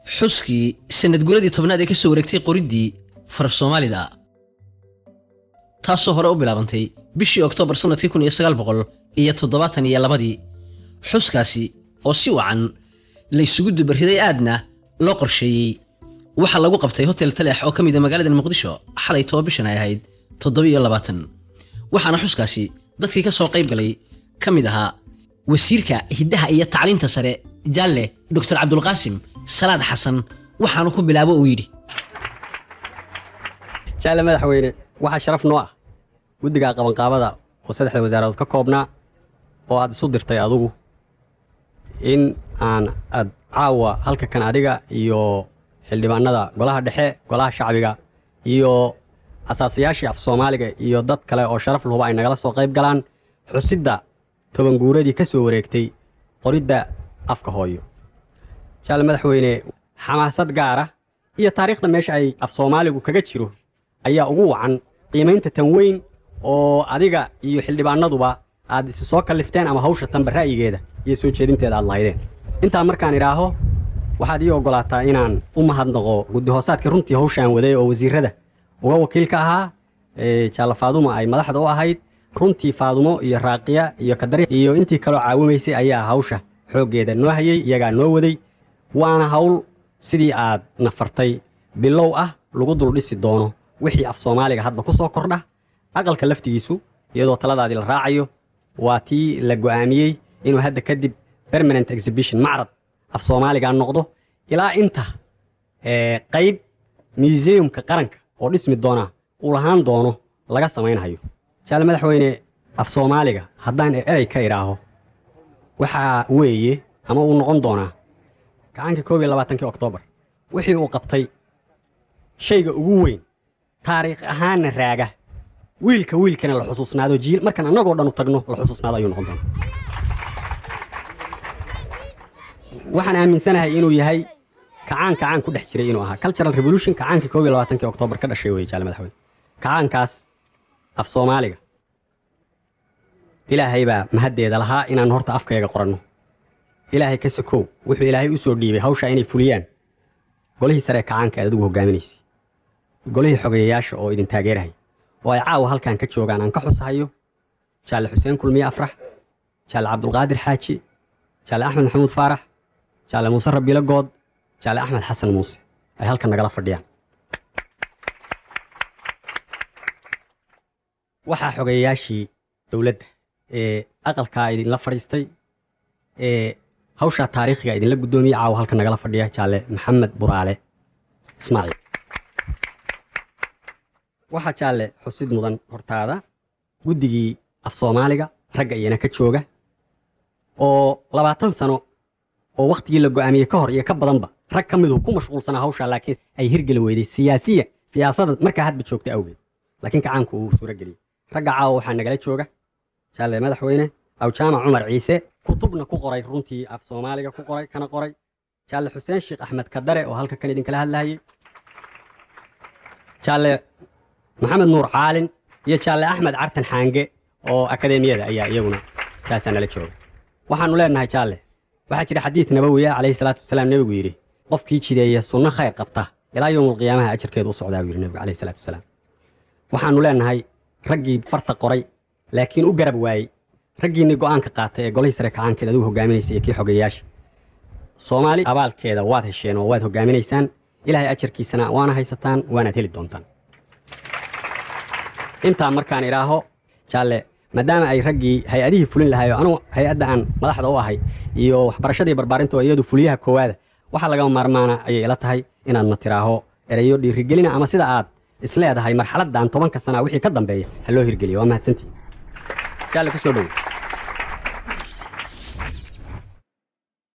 xuskii sanad guradii tobnaad ee ka soo wareegtay qoriddii faraf soomaalida taasoo hore u bilaabantay bishii oktoobar sannadkii kun iyo sagaal boqol iyo toddobaatan iyo labadii xuskaasi oo si wacan laysugu dubarriday aadna loo qorsheeyey waxaa lagu qabtay hotel taleex oo ka mida magaalada muqdisho xalay toba bishan ay ahayd toddoba-iyo labaatan waxaana xuskaasi dadkii ka soo qayb galay ka mid ahaa wasiirka hiddaha iyo tacliinta sare jaalle doctor cabdulqaasim salaad xasan waxaanu ku bilaabo uu yidhi jaalle madaxweyne waxaa sharaf noo ah guddiga qabanqaabada oo saddexda wasaaradood ka koobnaa oo aad isu dirtay adugu in aan aad caawa halka kan adiga iyo xildhibaanada golaha dhexe golaha shacbiga iyo asaasayaashii af soomaaliga iyo dad kale oo sharaf lahuba ay nagala soo qayb galaan xusidda tobanguuradii ka soo wareegtay qoridda afka hooyo jaalle madaxweyne xamaasad gaara iyo taariikhda meesha ay af soomaaligu kaga jiro ayaa ugu wacan qiimaynta tan weyn oo adiga iyo xildhibaanaduba aad isi soo kallifteen ama hawsha tanba ra'yigeeda iyo soo jeedinteeda aad lahaydeen intaa markaan idhaaho waxaad ii oggolaataa inaan u mahadnaqo guddihoosaadka runtii hawshaan waday oo wasiirrada uga wakiilka ahaa jaalle faadumo ay madaxda u ahayd runtii faadumo iyo raaqiya iyo kadari iyo intii kaloo caawimaysay ayaa hawsha xooggeeda noo hayey iyagaa noo waday waana hawl sidii aad nafartay bilow ah lagu dul dhisi doono wixii af soomaaliga hadba ku soo kordha aqalka laftigiisu iyadoo taladaadii la raacayo waa tii la go'aamiyey inuu hadda kadib permanent exhibition macrad af soomaaliga noqdo ilaa inta qayb museumka qaranka oo dhismi doona uu lahaan doono laga samaynhayo jaalle madaxweyne af soomaaliga haddaan erey ka idhaaho waxaa weeye ama uu noqon doonaa gacankii koob iyo labaatankii oktoobar wixii uu qabtay shayga ugu weyn taariikh ahaanna raaga wiilka wiilkana la xusuusnaado jiil markaan annagoo dhan u tagno la xusuusnaado ayuu noqon doonaa waxaan aaminsanahay inuu yahay kacaan kacaan ku dhex jiray inuu ahaa cultural revolution kacaankii koob iyo labaatankii oktoobar ka dhashay weye jaale madaxweyne kacaankaas af soomaaliga ilaahay baa mahaddeeda lahaa inaan horta afkayga qoranno ilaahay ka sakow wuxuu ilaahay u soo dhiibay hawshaa inay fuliyaan golihii saree kacaanka aad adigu hoggaaminaysay golihii xogeeyayaasha oo idin taageerahay oo ay caawa halkan ka joogaan aan ka xusahayo jaalle xuseen kulmiye afrax jaalle cabdulqaadir xaaji jaalle axmed maxamuud faarax jaalle muuse rabiilo good jaalle axmed xasan muuse ay halkan nagala fadhiyaan waxaa xogeeyayaashii dowladda ee aqalkaa idinla fadhiistay ee hawshaa taariikhiga idinla guddoomiyey caawa halkan nagala fadhiya jaalle maxamed buraale ismaaciil waxaa jaalle xusid mudan hortaada guddigii af soomaaliga ragga iyana ka jooga oo labaatan sano oo wakhtigii la go'aamiyey ka hor iyo ka badanba rag ka midu ku mashquulsanaa hawshaa laakiin ay hirgeli weyday siyaasiya siyaasada markaa hadba joogta awgeed laakiin kacaanku uu suuro geliyey ragga caawa waxaa nagala jooga jaalle madaxweyne awjaamac cumar ciise kutubna ku qoray runtii af soomaaliga ku qoray kana qoray jaalle xuseen sheekh axmed kadare oo halka kan idinkala hadlahayey jaalle maxamed nuur caalin iyo jaalle axmed cartan xaange oo akadeemiyada ayaa iyaguna taasaa nala jooga waxaannu leennahay jaalle waxaa jira xadiid nabowiya calayhi salaatu wasalaam nebigu yidhi qofkii jideeya sunno khayr qabta ilaa yowmulqiyaamaha ajarkeedu u socdaa buu yidhi nebigu calayhi salaatu wasalaam waxaannu leennahay raggii farta qoray laakiin u garab waayey raggiinnii go'aanka qaatay ee golihii sare kacaankeed adigu hoggaaminaysay iyo kii xogeeyayaasha soomaali abaalkeeda waad hesheen oo waad hoggaaminaysaan ilaahay ajarkiisana waana haysataan waanaad heli doontaan intaa markaan idhaaho jaalle maadaama ay raggii hay-adihii fulin lahayo anugu hay-adda aan madaxda u ahay iyo waxbarashadii barbaarinta oo iyadu fuliyaha koowaada waxaa lagama maarmaana ayay ila tahay inaadna tiraaho erayo dhiirigelina ama sida aad isleedahay marxaladdan tobanka sana wixii ka dambeeya ha loo hirgeliyo waa mahadsantii jaalle ku soo dhowo